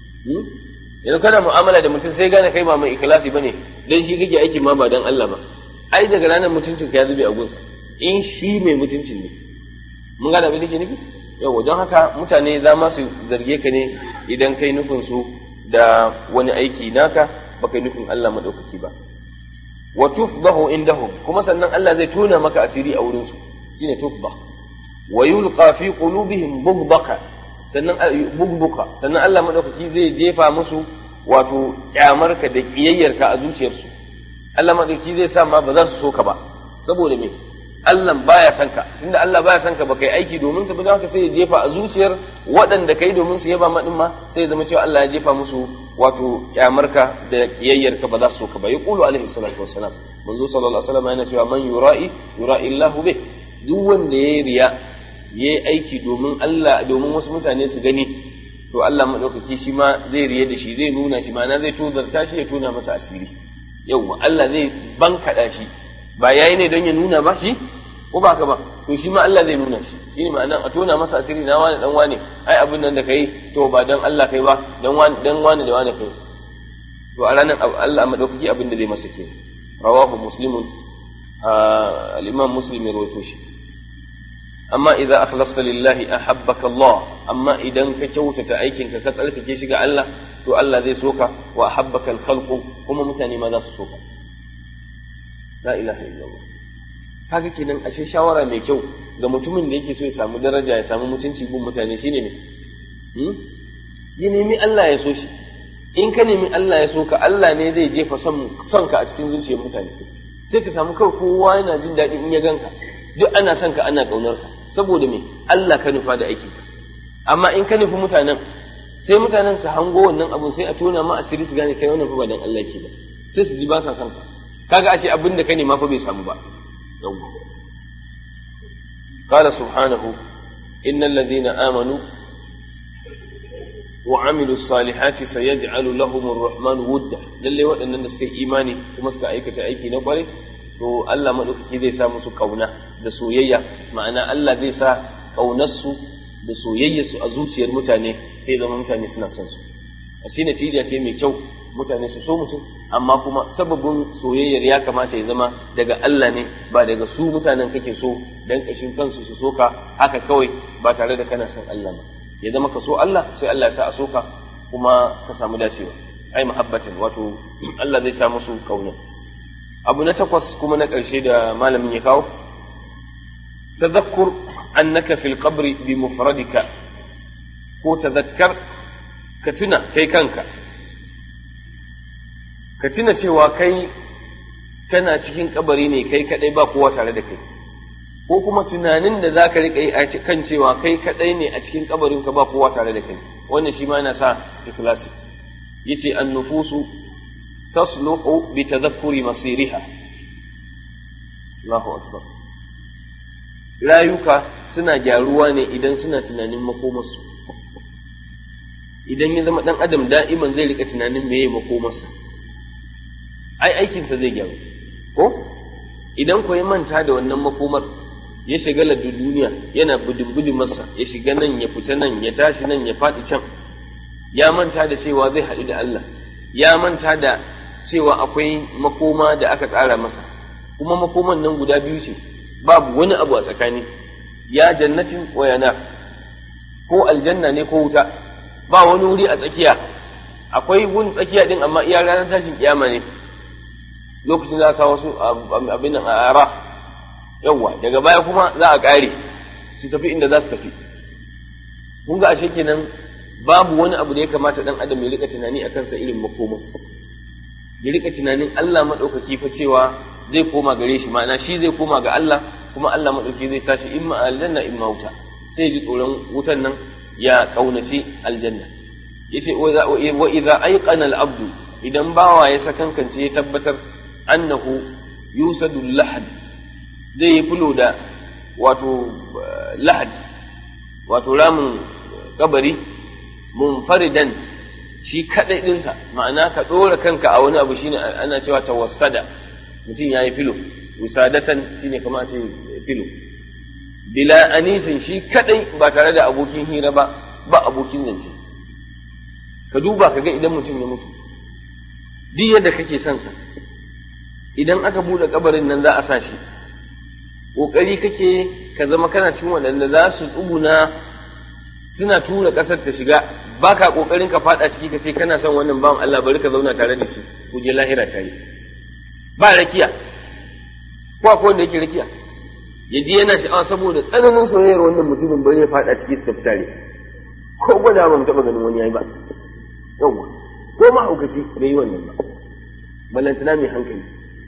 yanzu kana mu'amala da mutum sai gane kai ba mai ikhlasi bane dan shi kake aiki ma ba don Allah ba ai daga ranar mutuncin ka ya zube a gunsa in shi mai mutuncin ne mun gane abin da ke nufi yawa don haka mutane za ma su zarge ka ne idan kai nufin su da wani aiki naka ba kai nufin Allah madaukaki ba wa tufdahu indahum kuma sannan Allah zai tona maka asiri a wurin su shine tufdah wa yulqa fi qulubihim bughdaka sannan bugbuka sannan Allah madaukaki zai jefa musu wato kyamarka da kiyayyarka a zuciyarsu Allah madaukaki zai sa ma ba za su so ka ba saboda me Allah baya son ka tunda Allah baya son ka ba kai aiki domin su ba haka sai ya jefa a zuciyar waɗanda kai domin su yaba madin ma sai ya zama cewa Allah ya jefa musu wato kyamarka da kiyayyarka ba za su so ka ba yaqulu alaihi salatu wassalam manzo sallallahu alaihi wasallam yana cewa man yura'i yura'i Allah bih duk wanda ya riya yayi aiki domin Allah domin wasu mutane su gani to Allah madaukaki shi ma zai riye da shi zai nuna shi ma'ana zai tozarta shi ya tona masa asiri yawwa Allah zai bankaɗa shi ba yayi ne don ya nuna ba shi ko ba ka ba to shi ma Allah zai nuna shi shine ma'ana a tona masa asiri na wani dan wani ai abin nan da kai to ba dan Allah kai ba dan wani dan wani da wani kai to a ranar Allah madaukaki abin da zai masa ke rawahu muslimun al-imam muslim ya rawaito shi amma idza akhlasta lillahi ahabbaka Allah amma idan ka kyautata aikinka ka tsarkake shi ga Allah to Allah zai soka wa ahabbaka al-khalqu kuma mutane ma za su soka la ilaha illallah kaga kenan ashe shawara mai kyau ga mutumin da yake so ya samu daraja ya samu mutunci gun mutane shine ne ya nemi Allah ya so shi in ka nemi Allah ya so ka Allah ne zai jefa son ka a cikin zuciyar mutane sai ka samu kawai kowa yana jin daɗi in ya ganka duk ana son ka ana ƙaunar ka saboda me Allah ka nufa da aikin ka amma in ka nufi mutanen sai mutanen su hango wannan abun sai a tona ma asiri su gane kai wannan fa ba dan Allah ke ba sai su ji ba sa son ka kaga ashe abin da ka nema fa bai samu ba قال سبحانه إن الذين آمنوا وعملوا الصالحات سيجعل لهم الرحمن ودا للي وأن نسكي إيماني ومسك أيكة أيكي نقري to Allah maɗaukaki zai sa musu ƙauna da soyayya ma'ana Allah zai sa ƙaunarsu da soyayyarsu a zuciyar mutane sai zama mutane suna son su a shi natija ce mai kyau mutane su so mutum amma kuma sababin soyayyar ya kamata ya zama daga Allah ne ba daga su mutanen kake so dan kashin kansu su soka haka kawai ba tare da kana son Allah ba ya zama ka so Allah sai Allah ya sa a soka kuma ka samu dacewa ai muhabbatin wato Allah zai sa musu kauna abu na takwas kuma na ƙarshe da malamin ya kawo tadhakkur annaka fil qabri bi mufradika ko tadhakkar ka tuna kai kanka ka tuna cewa kai kana cikin kabari ne kai kadai ba kowa tare da kai ko kuma tunanin da za ka riƙa yi a kan cewa kai kadai ne a cikin kabarin ka ba kowa tare da kai wannan shi ma yana sa ikhlasi yace an nufusu tasluhu bi tadhakkuri masiriha Allahu akbar rayuka suna gyaruwa ne idan suna tunanin makomarsu idan ya zama dan adam da'iman zai rika tunanin meye makomarsa ai aikinsa zai gyaru ko idan ko ya manta da wannan makomar ya shiga da duniya yana budin masa ya shiga nan ya fita nan ya tashi nan ya faɗi can ya manta da cewa zai haɗu da Allah ya manta da cewa akwai makoma da aka tsara masa kuma makoman nan guda biyu ce babu wani abu a tsakani ya jannatin wa yana ko aljanna ne ko wuta ba wani wuri a tsakiya akwai wun tsakiya din amma iya ranar tashin kiyama ne lokacin za a sa wasu abin nan a ara yawwa daga baya kuma za a ƙare su tafi inda za su tafi kun ga ashe kenan babu wani abu da ya kamata dan adam ya rika tunani akan sa irin makomas ya rika tunanin Allah madaukaki fa cewa zai koma gare shi ma'ana shi zai koma ga Allah kuma Allah madaukaki zai tashi imma aljanna imma wuta sai ji tsoron wutan nan ya kaunaci aljanna yace wa idza ayqana al-abdu idan bawa ya sakankance ya tabbatar annahu yusadu lahad zai yi fulo da wato lahad wato ramin kabari munfaridan shi kadai dinsa ma'ana ka dora kanka a wani abu shine ana cewa tawassada mutum ya yi filo wisadatan shine kamar ce filo bila anisin shi kadai ba tare da abokin hira ba ba abokin zance ka duba ka ga idan mutum ya mutu duk yadda kake son sa idan aka bude kabarin nan za a sa shi kokari kake ka zama kana cikin waɗanda za su tsuguna suna tura ƙasar ta shiga ba ka ƙoƙarin ka faɗa ciki ka ce kana son wannan bawan Allah bari ka zauna tare da shi ku je lahira tare ba rakiya ko akwai wanda yake rakiya ya ji yana sha'awa saboda tsananin soyayyar wannan mutumin bari ya faɗa ciki su tafi tare ko gwada ba mu taɓa ganin wani yayi ba yawwa ko mahaukaci bai yi wannan ba ballantana mai hankali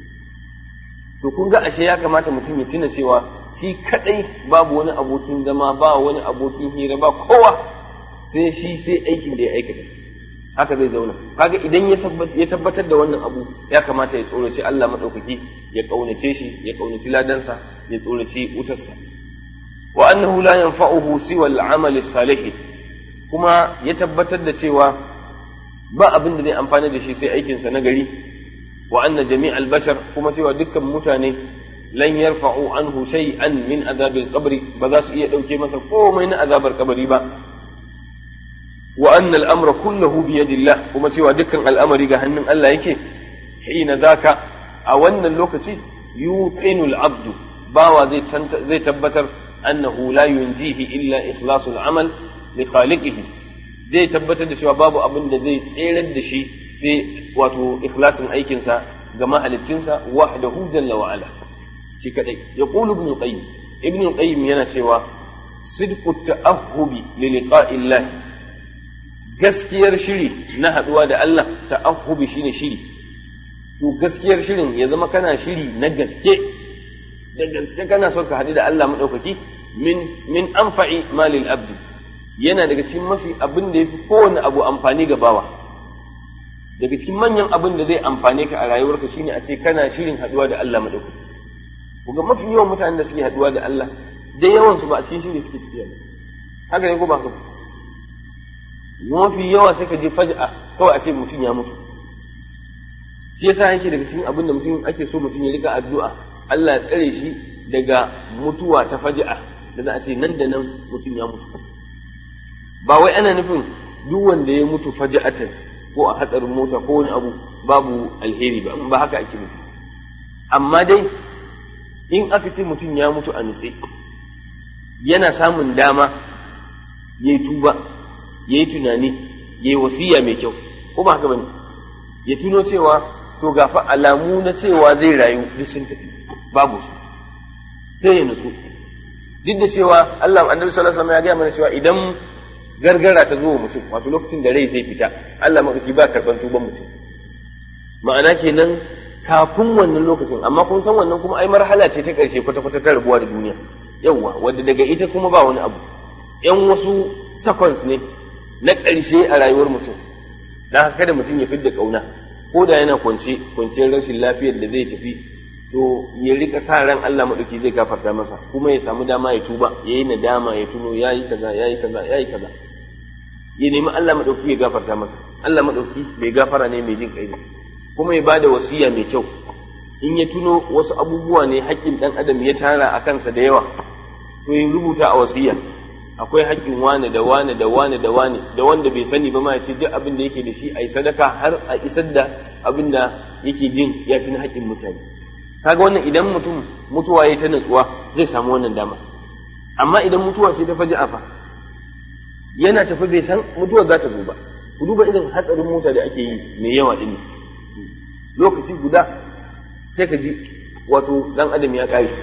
to kun ga ashe ya kamata mutum ya tuna cewa shi kadai babu wani abokin zama ba wani abokin hira ba kowa sai shi sai aikin da ya aikata haka zai zauna kaga idan ya tabbatar da wannan abu ya kamata ya tsoraci Allah madaukaki ya kaunace shi ya kaunaci ladansa ya tsoraci wutarsa wa annahu la yanfa'uhu siwa al-amal salih kuma ya tabbatar da cewa ba abin da zai amfana da shi sai aikinsa na gari wa anna jami'al bashar kuma cewa dukkan mutane lan yarfa'u anhu shay'an min azabil qabri ba za su iya dauke masa komai na azabar kabari ba wa anna al-amra kulluhu bi yadillah kuma cewa dukkan al'amari ga hannun Allah yake hina zaka a wannan lokaci yuqinu al-abdu bawa zai zai tabbatar annahu la yunjihi illa ikhlasul amal li khaliqihi zai tabbatar da cewa babu abin da zai tserar da shi sai wato ikhlasin aikinsa ga mahaliccinsa wahdahu jalla wa ala shi kadai ya qulu ibn qayyim ibn qayyim yana cewa sidqu ta'ahhubi li liqa'illah gaskiyar shiri na haduwa da Allah ta'ahhubi shine shiri to gaskiyar shirin ya zama kana shiri na gaske da gaske kana son ka haɗu da Allah madaukaki min min anfa'i malil abdi yana daga cikin mafi abin da yafi kowane abu amfani ga bawa daga cikin manyan abin da zai amfane ka a rayuwarka shine a ce kana shirin haduwa da Allah madaukaki kuga mafi yawan mutanen da suke haduwa da Allah da yawan su ba a cikin shiri suke tafiya ba haka ne ko ba haka mafi yawa sai ka je faj'a kawai a ce mutum ya mutu shi yasa yake daga cikin abin da mutum ake so mutum ya rika addu'a Allah ya tsare shi daga mutuwa ta faji'a da za a ce nan da nan mutum ya mutu ba wai ana nufin duk wanda ya mutu faji'atan ko a hatsarin mota ko wani abu babu alheri ba ba haka ake nufi amma dai in aka ce mutum ya mutu a nutse yana samun dama ya yi tuba ya yi tunani ya yi wasiya mai kyau ko ba haka bane ya tuno cewa to gafa alamu na cewa zai rayu duk sun tafi babu su sai ya nutsu duk da cewa Allah annabi sallallahu alaihi wasallam ya gaya mana cewa idan gargara ta zo wa mutum wato lokacin da rai zai fita Allah madauki ba karban tuban mutum ma'ana kenan kafin wannan lokacin amma kun san wannan kuma ai marhala ce ta karshe kwata kwata ta rabuwa da duniya yawwa wadda daga ita kuma ba wani abu yan wasu seconds ne na ƙarshe a rayuwar mutum dan haka kada mutum ya fidda kauna ko da yana kwance kwanciyar rashin lafiyar da zai tafi to ya rika sa ran Allah madauki zai gafarta masa kuma ya samu dama ya tuba ya yi nadama ya tuno ya yi kaza ya yi kaza ya yi kaza ya nemi Allah madauki ya gafarta masa Allah madauki bai gafara ne mai jin kai ne kuma ya bada wasiya mai kyau in ya tuno wasu abubuwa ne haƙƙin ɗan adam ya tara a kansa da yawa to ya rubuta a wasiya akwai haƙƙin wane da wane da wane da wane da wanda bai sani ba ma ya ce duk abin da yake da shi a yi sadaka har a isar da abin da yake jin ya ci na haƙƙin mutane kaga wannan idan mutum mutuwa ya ta natsuwa zai samu wannan dama amma idan mutuwa ce ta faji afa yana tafi bai san mutuwa za ta zo ba ku duba irin hatsarin mota da ake yi mai yawa ɗin lokaci guda sai ka ji wato dan adam ya ƙare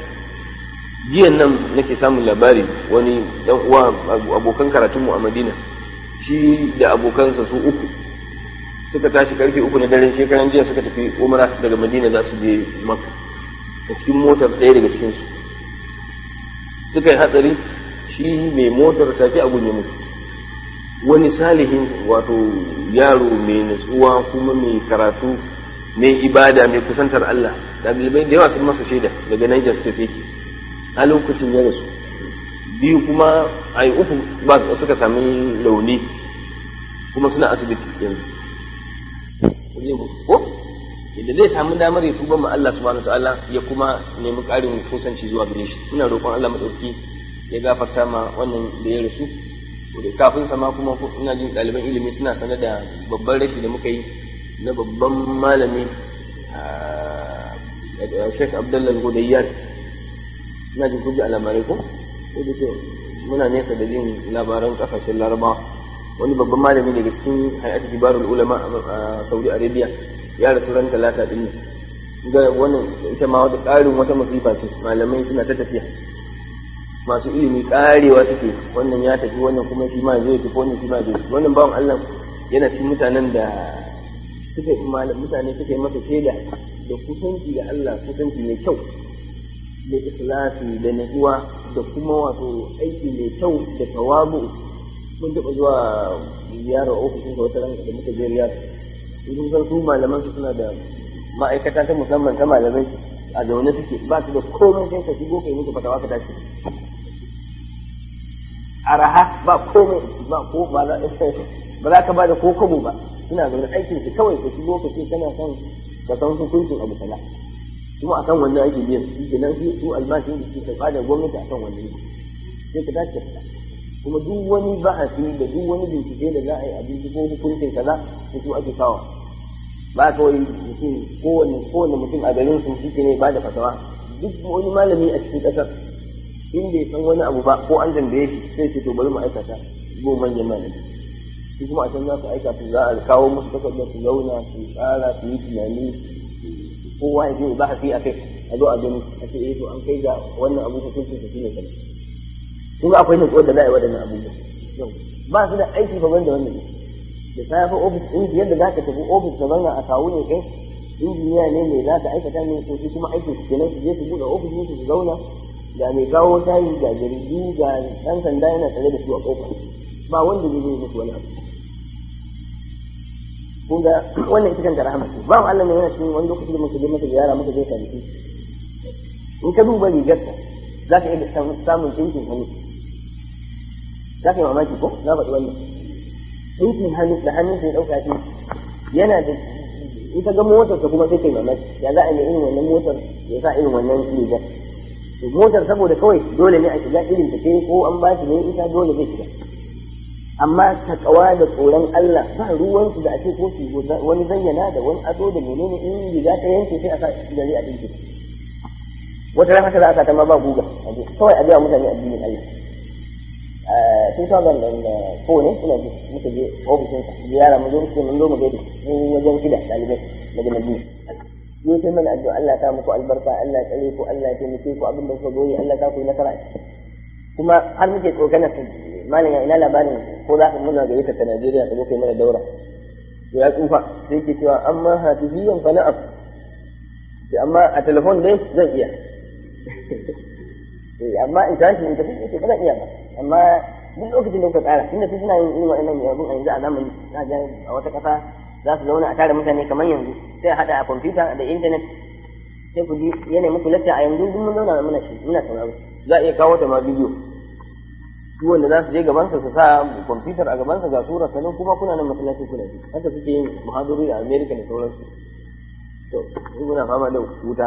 jiyan nan nake samun labari wani dan uwa abokan karatunmu a madina shi da abokansa su uku suka tashi karfe uku na daren shekaran jiya suka tafi umra daga madina za su je makka a cikin motar ɗaya daga cikinsu suka yi hatsari shi mai motar take a gunye mutu wani salihin wato yaro mai natsuwa kuma mai karatu mai ibada mai kusantar Allah ɗalibai da yawa sun masa shaida daga Niger State yake a lokacin ya rasu biyu kuma a yi uku ba suka sami rauni kuma suna asibiti yanzu ko idan zai samu damar ya tuba ma Allah subhanahu ta'ala ya kuma nemi ƙarin kusanci zuwa gare shi ina roƙon Allah madauki ya gafarta ma wannan da ya rasu da kafin sama kuma ina jin ɗaliban ilimi suna sanar da babban rashi da muka yi na babban malami Sheikh Abdullah Godayyan ina jin kuji a labarai ko ko da ke muna nesa da jin labaran kasashen Larabawa wani babban malami daga cikin hay'atu kibarul ulama a Saudi Arabia ya rasu ran talata din nan ga wannan ita ma wata ƙarin wata musifa ce malamai suna ta tafiya masu ilimi ƙarewa suke wannan ya tafi wannan kuma shi ma zai tafi wannan shi ma zai tafi wannan bawan Allah yana cikin mutanen da suka mutane suka yi masa shaida da kusanci da Allah kusanci mai kyau da ikhlasi da natsuwa da kuma wato aiki mai kyau da tawabu mun taɓa zuwa ziyarar ofishin sa wata ran da muka je riyad sun san su malaman su suna da ma'aikata ta musamman ta malamai a zaune suke ba su da komai sai ka shigo kai musu fatawa ka tashi araha ba komai ba ko ba za ba za ka ba da ko kobo ba suna zaune aikin su kawai ka shigo ka ce kana son ka san hukuncin abu kaza kuma akan wannan ake biyan shi kenan su su albashin da suke karɓa da gwamnati akan wannan ne sai ka tashi ka fita kuma duk wani bahasi da duk wani bincike da za a yi a binciko hukuncin kaza da su ake kawo ba kawai mutum kowanne kowanne mutum a garin su shi ne ba da fatawa duk wani malami a cikin ƙasar in bai san wani abu ba ko an tambaye shi sai ce to bari mu aikata go manyan malami shi kuma a can za su aika su za a kawo musu takardar su zauna su tsara su yi tunani kowa ya je ba hasi a kai a zo a gani a ce eh to an kai ga wannan abu hukuncin su shine kaza kun akwai nutsuwar da za a yi waɗannan abubuwa ba su da aiki fa banda wannan ne da safe ofis ɗin yadda za ka tafi ofis ka zauna a kawo ne kai injiniya ne mai za ka aikata ne to su kuma aikin su kenan su je su buɗe ofis ne su zauna ga mai kawo tayi ga jaridu ga ɗan sanda yana tare da su a ƙofa ba wanda zai yi musu wani abu kun ga wannan ita kanta rahama ce ba Allah ne yana cikin wani lokaci da muka je masa ziyara muka je kwanaki in ka duba rigarsa za ka iya samun ɗinkin hannu za ka yi mamaki ko na faɗi wannan ɗinkin hannu da hannun sai ɗauka ce yana da in ka ga motar ta kuma sai kai mamaki ya za a yi irin wannan motar ya sa irin wannan rigar to motar saboda kawai dole ne a shiga irin ta ce ko an ba shi ne ita dole zai shiga amma takawa da tsoron Allah ba ruwansu da ake ko su wani zayyana da wani ado da menene in riga ta yanke sai a sa gari a dinki wata ran haka za a sa ta ma ba guga kawai a biya mutane addinin Allah tun sa ban da ko ne ina ji muka je ofishin sa ziyara mu zo muke mun zo mu gaida mun wajen shida dalibai daga Madina yi sai mana addu'a Allah ya sa muku albarka Allah ya tsare ku Allah ya taimake ku abin da kuka goyi Allah ya sa ku yi nasara kuma har muke tsokanar malam ya ina labarin ko za ka muna gayyata ta Najeriya ta zo kai mana daura to ya tsufa sai ke cewa amma hatifiyan fa na'am sai amma a telefon dai zan iya amma in tashi in tafi sai ba zan iya ba amma duk lokacin da kuka tsara tunda su suna yin irin waɗannan yabun a yanzu a zamani na ga a wata ƙasa za su zauna a tare mutane kamar yanzu sai a haɗa a kwamfuta da intanet sai ku ji yanayin muku lacca a yanzu duk mun zauna muna muna sauraro za a iya kawo ta ma bidiyo duk wanda za su je gabansa su sa kwamfutar a gabansa ga surar sanin kuma kuna nan masallaci kuna ji haka suke yin muhaduri a america da sauransu to muna fama da wuta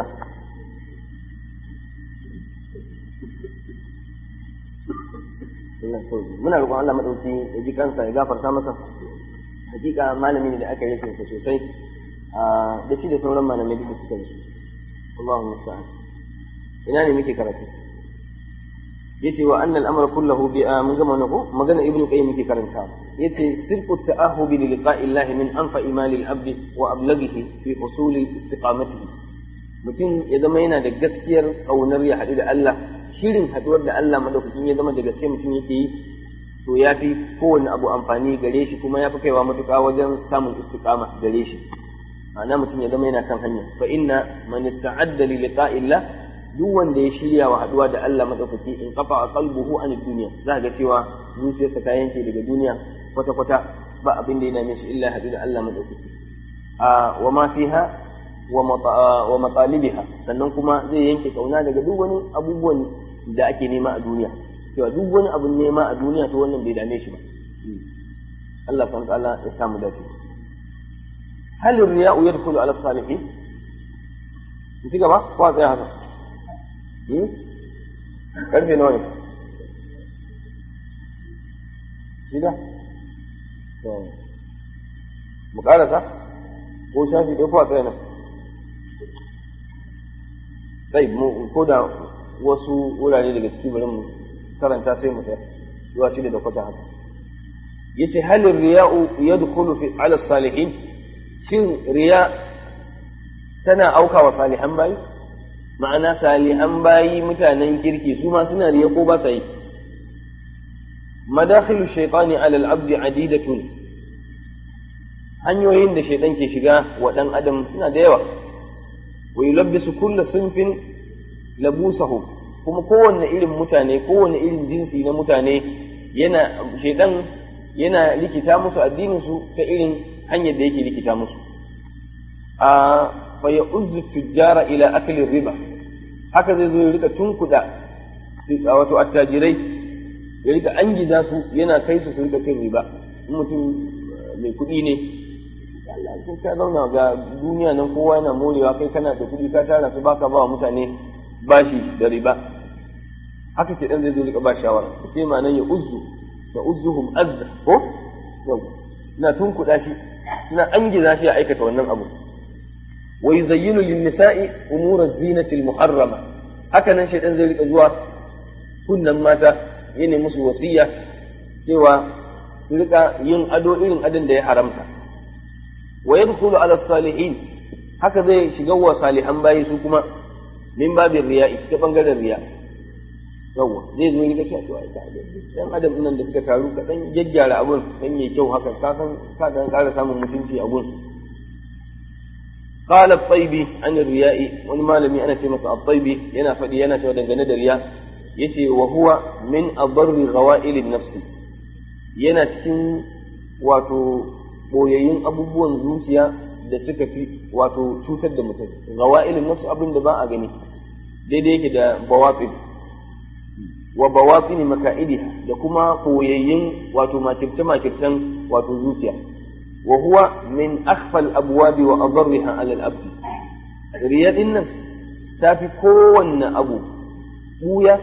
Allah sauki muna roƙon Allah madauki ya ji kansa ya gafarta masa hakika malami ne da aka yi sa sosai da shi da sauran malamai duk suka yi Allahu musta'an ina ne muke karatu yace wa annal amra kullahu bi mun gama nako magana ibnu qayyim muke karanta yace sirqu ta'ahubi li liqa'i Allah min anfa imali al-abd wa ablaghihi fi husuli istiqamatihi mutum ya zama yana da gaskiyar kaunar ya haɗu da Allah shirin haɗuwar da Allah madaukakin ya zama da gaske mutum yake yi to ya fi kowane abu amfani gare shi kuma ya fi kaiwa matuƙa wajen samun istiqama gare shi ma'ana mutum ya zama yana kan hanya fa inna man ista'adda li liqa'illah duk wanda ya shirya wa haɗuwa da Allah madaukaki in kafa qalbuhu an dunya za ga cewa zuciyarsa ta yanke daga duniya kwata kwata ba abin da yana mishi illa haɗu da Allah madaukaki a wa ma fiha wa matalibiha sannan kuma zai yanke kauna daga duk wani abubuwan da ake nema a duniya cewa duk wani abun nema a duniya to wannan bai dame shi ba Allah kan ta'ala ya samu dace hal riya'u yadkhulu ala salihin ci gaba ko a tsaya haka karfe nawa ne shida mu karasa ko shafi ɗaya ko a tsaya nan sai mu ko da wasu wurare daga ciki bari mu karanta sai mu tsaya zuwa shida da kwata haka yace halin riya'u yadkhulu fi ala salihin shin riya tana auka wa salihan bayi ma'ana salihan bayi mutanen kirki su ma suna riya ko ba sa yi madakhilu shaytani ala al-abd adidatun hanyoyin da shaitan ke shiga wa dan adam suna da yawa wa yulabbisu kullu sunfin labusahu kuma kowanne irin mutane kowanne irin jinsi na mutane yana shaitan yana likita musu addinin su ta irin hanyar da yake likita musu a fa ya uzzu tujjara ila akli riba haka zai zo ya rika tunkuda wato attajirai ya rika angiza su yana kai su su rika cin riba in mutum mai kuɗi ne Allah sai ka zauna ga duniya nan kowa yana morewa kai kana da kuɗi ka tara su baka ba wa mutane bashi da riba haka sai dan zai zo rika ba shawara sai ma nan ya uzzu ya uzzuhum azza ko yau na tunkuda shi suna angiza shi ya aikata wannan abu wa yuzayyinu lin nisa'i umura zinati al muharrama haka nan shaytan zai rika zuwa kunnan mata yana musu wasiya cewa su rika yin ado irin adon da ya haramta wa yadkhulu ala salihin haka zai shiga wa salihan bayi su kuma min babin riya'i ta bangaren riya yawa zai zo rika cewa to ai dan adam nan da suka taru ka dan gyaggyara abun dan yayi kyau haka ka san ka dan ƙara samun mutunci a gun قال الطيبي عن الرياء wani malami ana ce masa at-taybi yana faɗi yana cewa dangane da riya yace wa huwa min adarri ghawa'il nafsi yana cikin wato boyayyun abubuwan zuciya da suka fi wato cutar da mutum ghawa'il nafsi abin da ba a gani daidai yake da bawatin wa bawatin maka'idiha da kuma boyayyun wato makirce makircen wato zuciya wa huwa min akhfal abwabi wa adarriha ala al-abd riya din nan tafi kowanne abu buya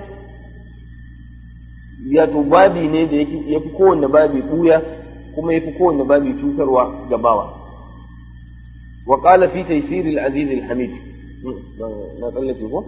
ya to babi ne da ya fi kowanne babi buya kuma ya fi kowanne babi cutarwa ga bawa wa qala fi taysir al-aziz al-hamid na tsallake ko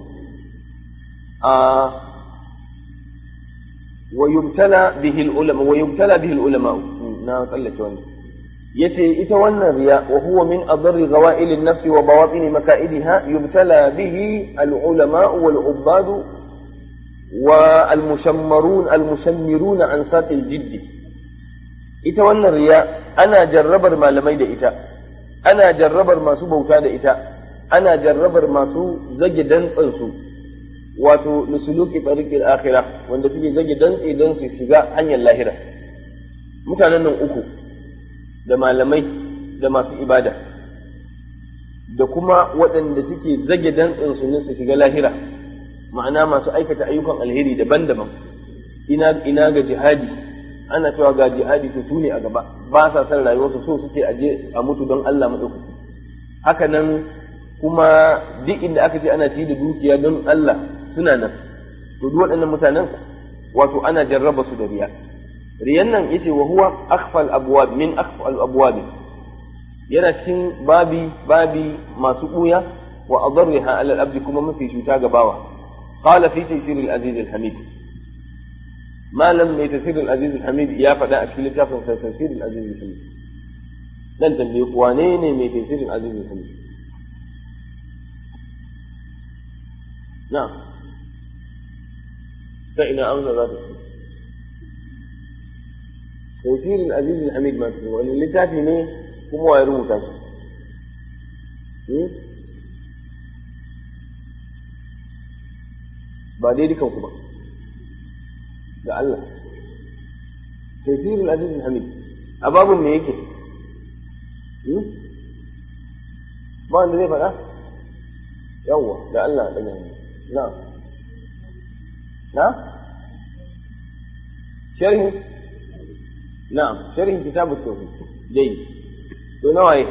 wa yubtala bihi al-ulama wa yubtala bihi al-ulama na tsallake wannan yace ita wannan riya wa huwa min adarri ghawail an-nafs wa bawatin maka'idiha yubtala bihi al-ulama wal ubbad wa al-mushammarun al-mushammirun an saqil jidd ita wannan riya ana jarrabar malamai da ita ana jarrabar masu bauta da ita ana jarrabar masu zage dantsan su wato lisuluki tariqil akhirah wanda suke zage dantse don su shiga hanyar lahira mutanen nan uku da malamai da masu ibada da kuma waɗanda suke zage dantsen su ne su shiga lahira ma'ana masu aikata ayyukan alheri daban-daban ina ina ga jihadi ana cewa ga jihadi to su ne a gaba ba sa son rayuwarsu so suke aje a mutu don Allah madaukaki haka nan kuma duk inda aka ce ana ci da dukiya don Allah suna nan to duk waɗannan mutanen wato ana jarraba su da riya riyan nan yace wa huwa akhfal abwab min akhfal abwab yana cikin babi babi masu buya wa adarriha ala al-abd kuma mafi cuta ga bawa qala fi taysir al-aziz al-hamid malam mai tafsir al-aziz al-hamid ya faɗa a cikin littafin tafsir al-aziz al-hamid dan tambaye wane ne mai tafsir al-aziz al-hamid na'am ta ina amsa za ta fi تيسير العزيز الحميد ما في وان اللي تاتي ne kuma waye rubuta shi ba dai dukan ku ba da Allah تيسير العزيز الحميد a babun me yake ba wanda zai faɗa yawwa da Allah da na na sharhi نعم شرح كتاب التوحيد جيد ونوعي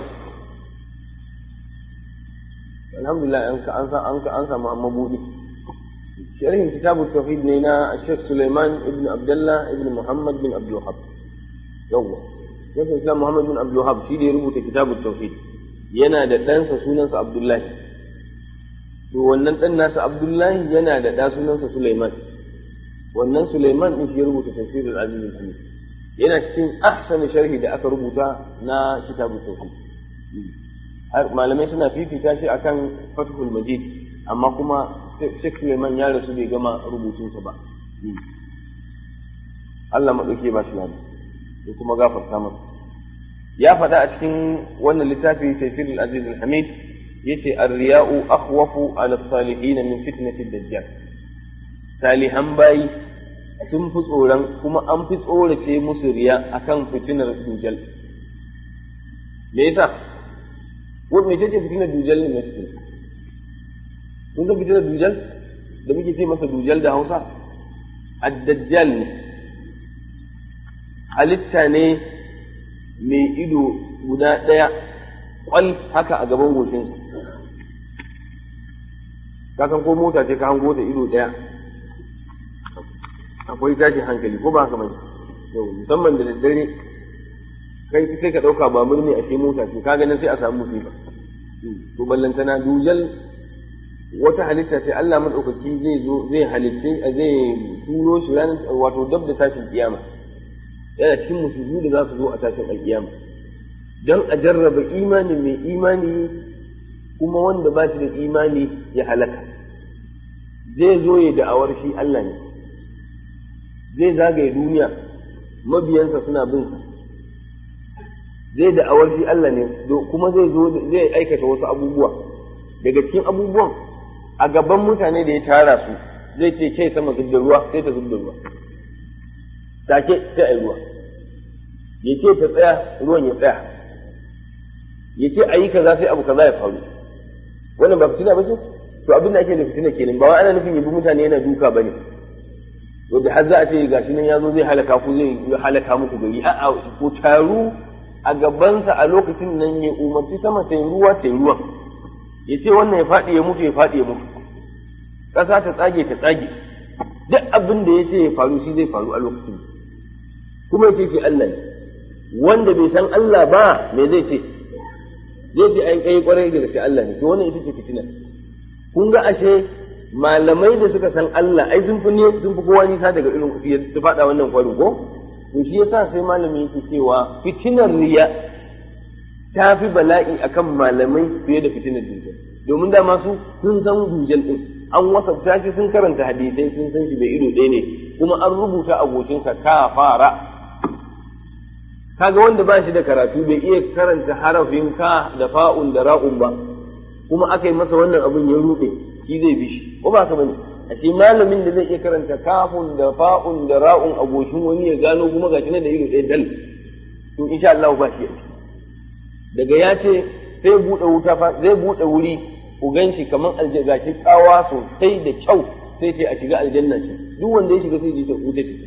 الحمد لله أنك أنسى أنك أنسى مبودي شرح كتاب التوحيد لنا الشيخ سليمان ابن عبد الله ابن محمد بن عبد الوهاب يوه شيخ الإسلام محمد بن عبد الوهاب شيدي يربط كتاب التوحيد yana da ɗansa sunansa Abdullahi to wannan ɗan nasa Abdullahi yana da ɗa sunansa Sulaiman wannan Sulaiman ɗin shi ya rubuta tafsirul Aziz al-Hamid yana cikin ahsani sharhi da aka rubuta na kitabu tauhid har malamai suna fifita shi akan fathul majid amma kuma Sheikh Suleiman ya rasu bai gama rubutunsa ba Allah maɗauke ba shi lada da kuma gafarta masa ya faɗa a cikin wannan littafi Taysirul Aziz al-Hamid yace ar-riya'u akhwafu 'ala as-salihin min fitnati ad-dajjal salihan bayi sun fi tsoron kuma an fi tsorace musu riya akan fitinar dujal me yasa wani mai ce fitinar dujal ne mai fitina kun san fitinar dujal da muke ce masa dujal da hausa addajjal ne halitta ne mai ido guda ɗaya kwal haka a gaban goshinsa ka san ko mota ce ka hango ta ido ɗaya akwai tashin hankali ko ba haka bane yau musamman da daddare kai sai ka ɗauka babur ne a shi mota ce ka ganin sai a samu musiba to ballantana dujal wata halitta sai Allah madaukaki zai zo zai halicce zai turo shi ranar wato dab da tashin kiyama yana cikin musulmi da za su zo a tashin alkiyama don a jarraba imani mai imani kuma wanda ba shi da imani ya halaka zai zo ya da'awar shi Allah ne zai zagaye duniya mabiyansa suna bin sa zai da'awar shi Allah ne kuma zai zo zai aikata wasu abubuwa daga cikin abubuwan a gaban mutane da ya tara su zai ce kai sama zub da ruwa sai ta zub da ruwa take sai a yi ruwa ya ce ta tsaya ruwan ya tsaya ya ce a yi kaza sai abu kaza ya faru wannan ba fitina ba ce to abin da ake da fitina kenan ba wai ana nufin yabi mutane yana duka ba ne wanda har za a ce gashi nan ya zo zai halaka ku zai halaka muku gari a'a ko taru a gabansa a lokacin nan ya umarci sama ta yi ruwa ta yi ruwa ya ce wannan ya faɗi ya mutu ya faɗi ya mutu ƙasa ta tsage ta tsage duk abin da ya ce ya faru shi zai faru a lokacin kuma ya ce shi Allah ne wanda bai san Allah ba me zai ce zai ce ai kai kwarai daga sai Allah ne to wannan ita ce fitina kun ga ashe malamai da suka san Allah ai sun fi sun fi kowa nisa daga irin su faɗa wannan kwarin ko to shi yasa sai malami yake cewa fitinar riya ta fi bala'i akan malamai fiye da fitinar dujal domin da masu sun san dujal din an wasafta shi sun karanta hadisai sun san shi bai ido ɗaya ne kuma an rubuta abokinsa ka fara kaga wanda ba shi da karatu bai iya karanta harafin ka da fa'un da ra'un ba kuma aka yi masa wannan abin ya ruɗe shi zai bi shi ko ba ka bane ashe malamin da zai iya karanta kafun da fa'un da ra'un abokin wani ya gano kuma gashi na da ido ɗaya dal to insha Allah ba shi a ciki daga ya ce sai buɗe wuta fa zai buɗe wuri ku ganshi kamar aljanna gashi tsawa sosai da kyau sai ce a shiga aljanna ce duk wanda ya shiga sai ji ta wuta ce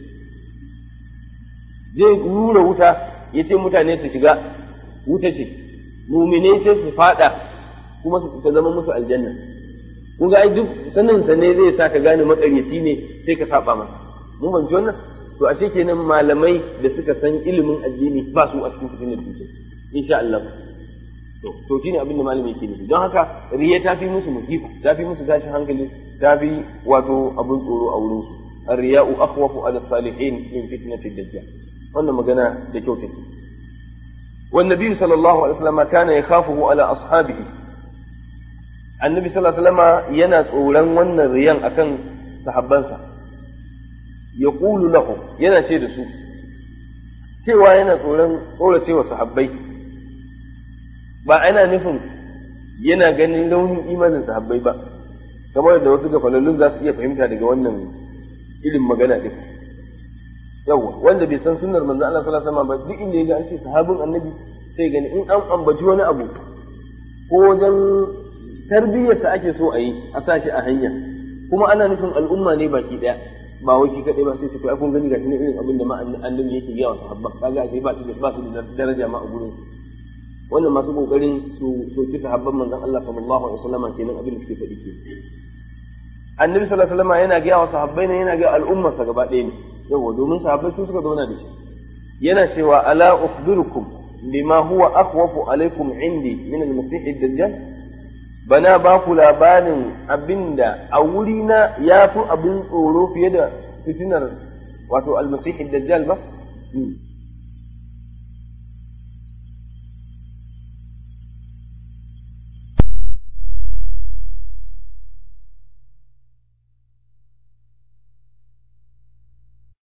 zai rura wuta ya ce mutane su shiga wuta ce mumine sai su fada kuma su ta zama musu aljanna kun ga ai duk sanin sa ne zai sa ka gane makaryaci ne sai ka saba masa mun ban wannan to ashe kenan malamai da suka san ilimin addini ba su a cikin fitinar dutse insha Allah to to shine abin da malami yake nufi don haka riya ta fi musu musifa ta fi musu tashin hankali ta fi wato abin tsoro a wurin su الرياء أخوف على الصالحين من فتنة الدجال wannan magana da kyau take والنبي صلى الله عليه وسلم كان يخافه على أصحابه النبي صلى الله عليه وسلم yana tsoron wannan riyan akan sahabbansa yaqulu lahum yana ce da su cewa yana tsoron tsorace wa sahabbai ba ana nufin yana ganin launin imanin sahabbai ba kamar da wasu gafalallun za su iya fahimta daga wannan irin magana din yawa wanda bai san sunnar manzo Allah sallallahu alaihi wasallam ba duk inda yaga an ce sahabin annabi sai gani in an ambaci wani abu ko wajen tarbiyyarsa ake so a yi a sa shi a hanya kuma ana nufin al'umma ne baki daya ba wai shi kadai ba sai ce to ai kun gani gashi ne irin abin da ma annabi yake gaya wa sahabban kaga ashe ba su da ba su da daraja ma a gurin su wannan masu kokarin su soki sahabban manzon Allah sallallahu alaihi wasallam kenan abin da suke faɗi ke annabi sallallahu alaihi wasallam yana gaya wa sahabbai ne yana ga al'ummarsa gaba ɗaya ne yawa domin sahabbai su suka zauna da shi yana cewa ala ukhbirukum bima huwa akhwafu alaikum indi min al-masih ad-dajjal bana ba ku labarin abinda a wuri na yafi abin tsoro fiye da fitinar wato al-masih ad-dajjal ba